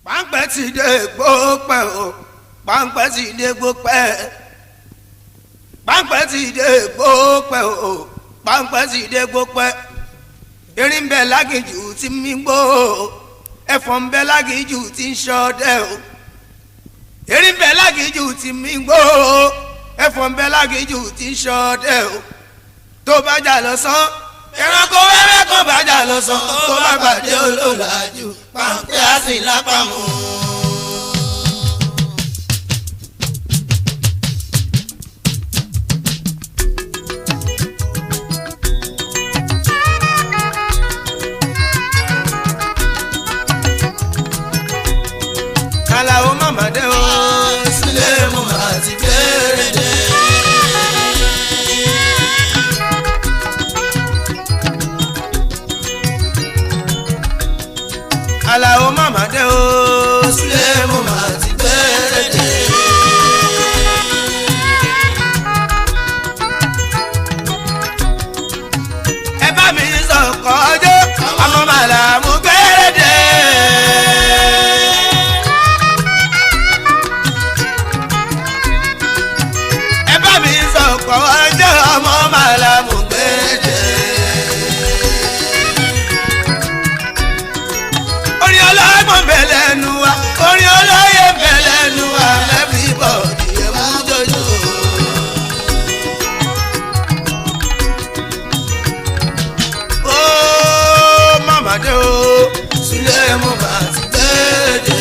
páńpẹ́ ti dé gbópẹ́ o páńpẹ́ ti dé gbópẹ́ páńpẹ́ ti dé gbópẹ́ o páńpẹ́ ti dé gbópẹ́ erin bẹ lágìjù tí mi gbó ẹ̀fọn bẹ lágìjù tí ń ṣọdẹ o erin bẹ lágìjù tí mi gbó ẹ̀fọn bẹ lágìjù tí ń ṣọdẹ o tó bá jà lọ sán ẹranko wẹ́wẹ́ kan bá jà lọ sán tó bá pàdé olólàjú páńpẹ́ á sì lápamọ́. kàlàó màmá dé o sílé mo máa ti bẹ̀rẹ̀ dé. kàlàó màmá dé o sílé mo máa ti bẹ̀rẹ̀ dé. ẹ bá mi sọ̀kọ́ ọjọ́ ọmọ màlà mo bẹ̀rẹ̀ dé. ẹ bá mi sọ̀kọ̀ ọjọ́ ọmọ màlá mú gbèdé. orin ọlọ́gbọ̀n bẹ̀lẹ̀ nu wa orin olóyè bẹ̀lẹ̀ nu wa everybody ẹ̀ mú jọjọ. ó màmá dé o sílé mo bá ti gbèdé.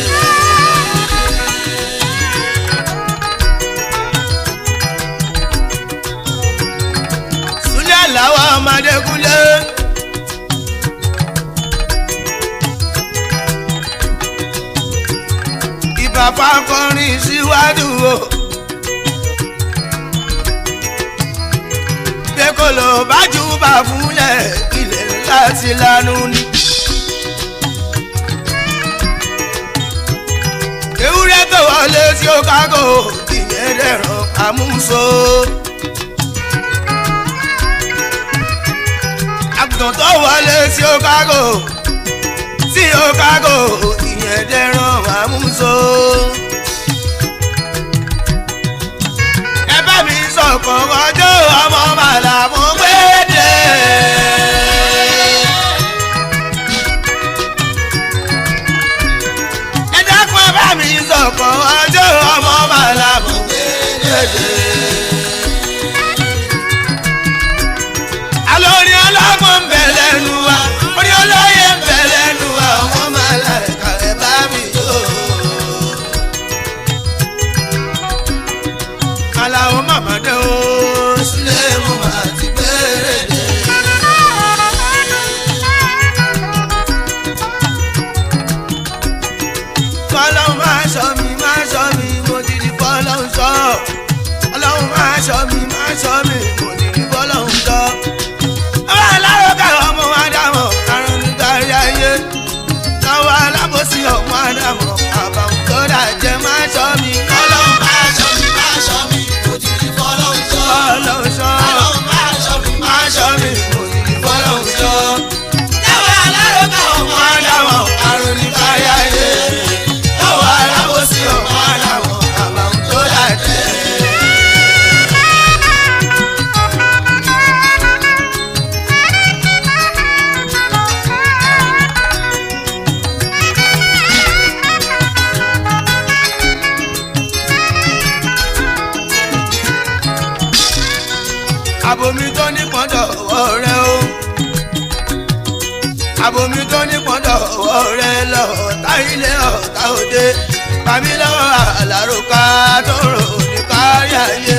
Súlẹ̀ làwọn ọmọdé kúnlé. Ìbàbá kọrin síwájú o. Pékòlò bájú bá fúnlẹ̀ ilẹ̀ láti lanu ni. Ewúrẹ́ tó wọlé tí ó kágò ìyẹn dẹ̀rọ̀ àmúso. àgùntàn tó wọlé sí Chicago sí Chicago ìyẹn dẹran àmúso. ẹ bá mi sọ̀kan ọjọ́ ọmọ màlà mo gbé dé. ẹ dákun ẹ bá mi sọ̀kan ọjọ́ ọmọ màlà mo gbé dé. alórí ọlọ́gbọ́n ń bẹ lẹ́nu wa orí olóyè ń bẹ lẹ́nu wa ọmọ máa la ẹ̀ka ẹ̀ bá mi jó. aláwọ̀ màmá dé o sílé mo máa ti bẹ̀rẹ̀ dé. kọ́lọ́hún máa ṣọ́ mi máa ṣọ́ mi mo ti di kọ́lọ́hún ṣọ́ ọlọ́hún máa ṣọ́ mi máa ṣọ́ mi mo ti di kọ́lọ́hún ṣọ́ ọba alárọ̀ká ọmọ ádámọ̀ àrùn nítorí ayé lọ́wọ́ alábòsí ọmọ ádámọ̀ àbàwọ̀n tó dàjẹ́ máa ṣọ́ mi. Ọlọ́run máa ṣọ́ mi, máa ṣọ́ mi, mo ti di fọ́lọ́run ṣọ́. ọlọ́run ṣọ́ Ọlọ́run máa ṣọ́ mi, máa ṣọ́ mi mo ti di fọ́lọ́run ṣọ́. Dáwọ́ alárọ̀ká ọmọ ọmọ ádámọ̀ àrùn nítorí ayé lọ́wọ́ alábòsí ọmọ ádámọ̀ àbàwọ̀n tó dàjẹ́. abomi tó ní pọ́ńdọ̀ ọwọ́ rẹ o abomi tó ní pọ́ńdọ̀ ọwọ́ rẹ lọ ọ̀tá ilé ọ̀tá òde pàmí lọ́wọ́ àlàrúkà tó rò ní kárí ayé